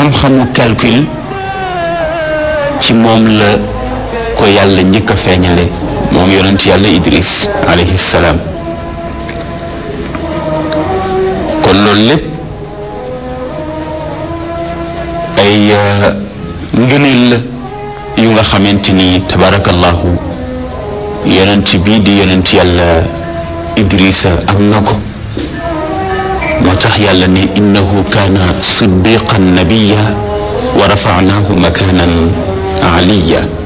xam-xamu calcul ci moom la ko yàlla njëkk a feeñale moom yonent yàlla Idris alayhi salaam kon loolu lépp ay ngëneel la yu nga xamante ni tabarakallahu yonent bii di yonent yàlla Idrisa am na ko moo tax yàlla ne innahu kaana siddiqan nabiya wa rafa'nahu makanan aliya